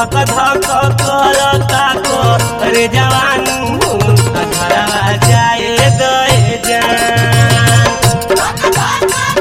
धक धक करता करे जवानू घरवा जाए दे जान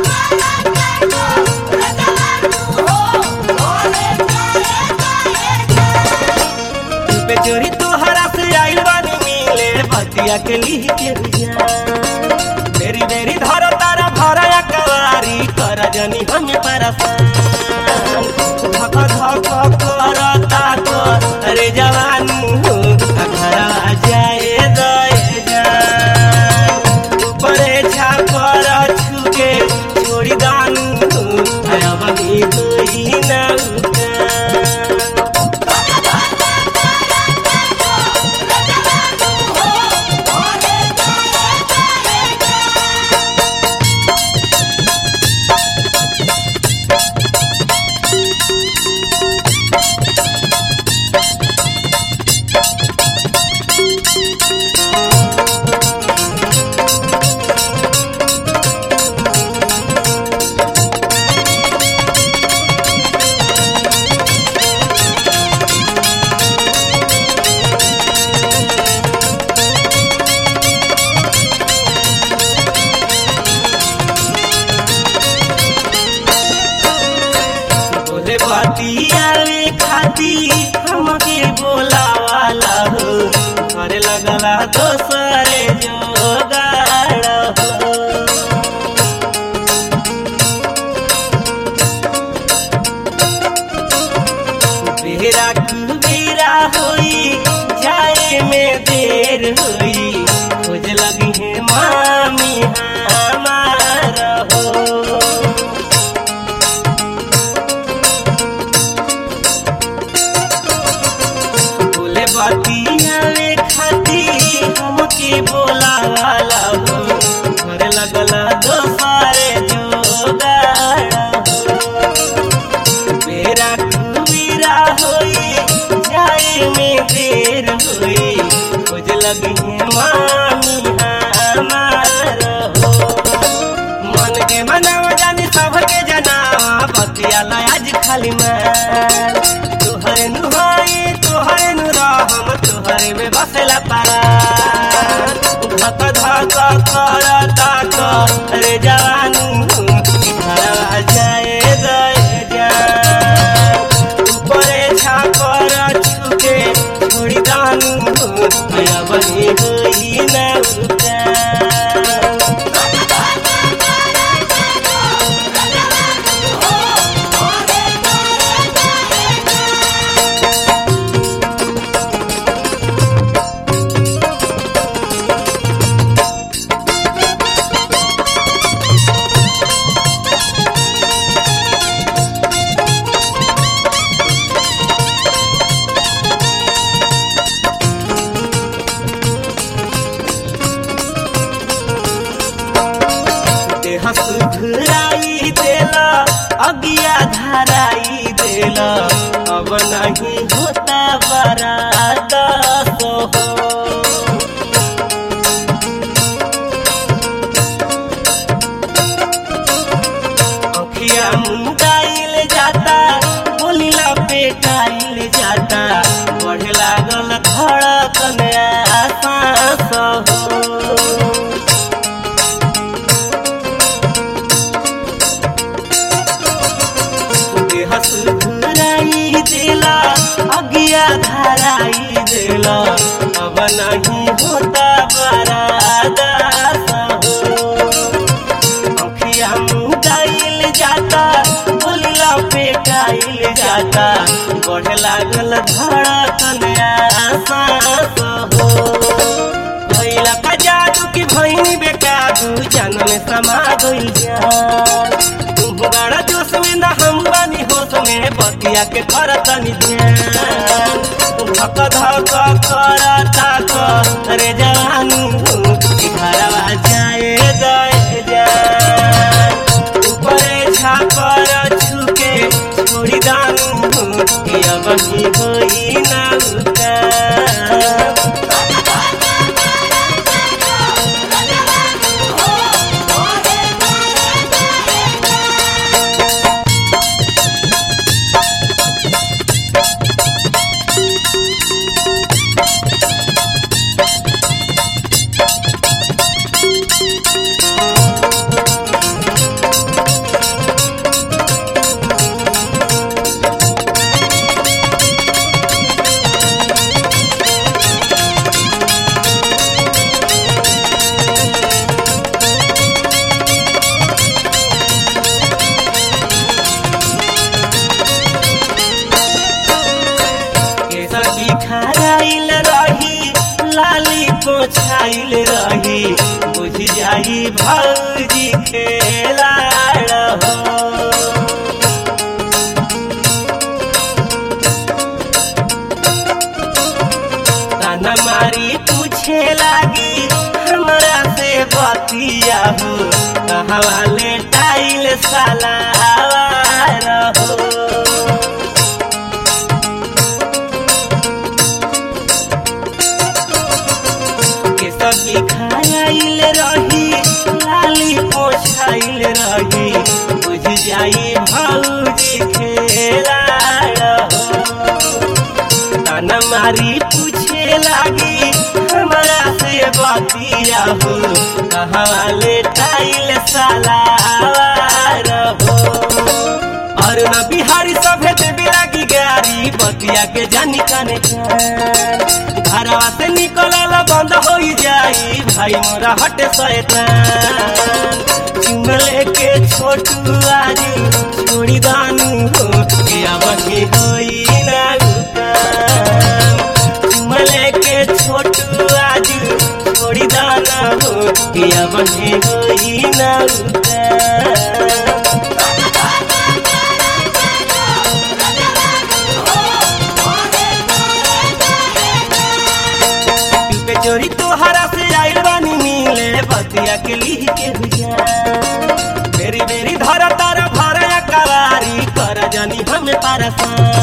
पे चोरी तोहरा से आइल बानी मिले बतिया के लिह के जान बेरी बेरी धर तारा भरा कवारी कर जनी हमें परसान धक धक करता करे जवानू घरवा जाए दे जान ऊपरे छापर छुके छोड़ी दानू अब ही कोई ना उतार। बोले बतियावे खाती हमके बोलावाला हो करे लगला दोसरे जोगाड़ हो बेरा कुबेरा होई जाए में देर होई खोज लगी है मामी हमार हो बोले बतियावे खाती हमके बोलावाला हो घर लगला दोसरे जोगाड़ हो मेरा कुबीरा होई जाए में देर होई खोज लगी है मामी हमार हो मन के मनावा जानी सबके जनावा बतियाला आज खाली मैं तोहरे नुहाई तोहरे नुराहम तोहरे में बसला पारा धक धक करता करे जवानू घरवा जाए दे जान ऊपरे छापर छुके छोड़ी दानू अब ही होई ना उतार। देह सुधराई देला अगिया धराई देला अब नहीं होता बरात हो अखिया मुंडाइल जाता बोलिला पेटाइल जाता बढ़े लागल धड़कन आसास हो देह सुधराई देला अगिया धराई देला अब नहीं होता बरादास हो अखिया मुदाइल जाता बोलिला पेटाइल जाता बढ़े लागल धड़कन आसास हो भैला का जादू की भैनी बेकाबू जान में समा गइल जान तुम बड़ा जोश में ना हम बानी होश में बतिया के करतनी ध्यान धक धक करता करे जवानू कि घरवा जाए दे जान ऊपरे छापर छुके छोड़ी दानू कि अब ही होई ना उतार। पोछाइल रही बुझ जाई भौजी खेला रहो ताना मारी पूछे लागी हमरा से बतिया हो कहाँ वाले टाइल साला रहो के सब्जी खाइल रही लाली पोछाइल रही बुझ जाई भौजी खेला रहो ताना मारी पूछे लागी हमारा से बतिया हो कहाँ वाले टाइल साला रहो और न बिहारी सभे देवे लागी गारी बतिया के जानी काने जान घरवा से निकलल बंद हो जाई भाई मोरा हटे शैतान चुमले के छोटू आज छोड़ी दानू हो के अब के होई ना उतान चुमले के छोटू आज छोड़ी दाना हो के अब के होई ना उतान पे चोरी तोहरा से आइल बानी मिले बतिया के लिह के हुजा बेरी बेरी धरा तारा भरा कवारी कर जानी हमें पारसान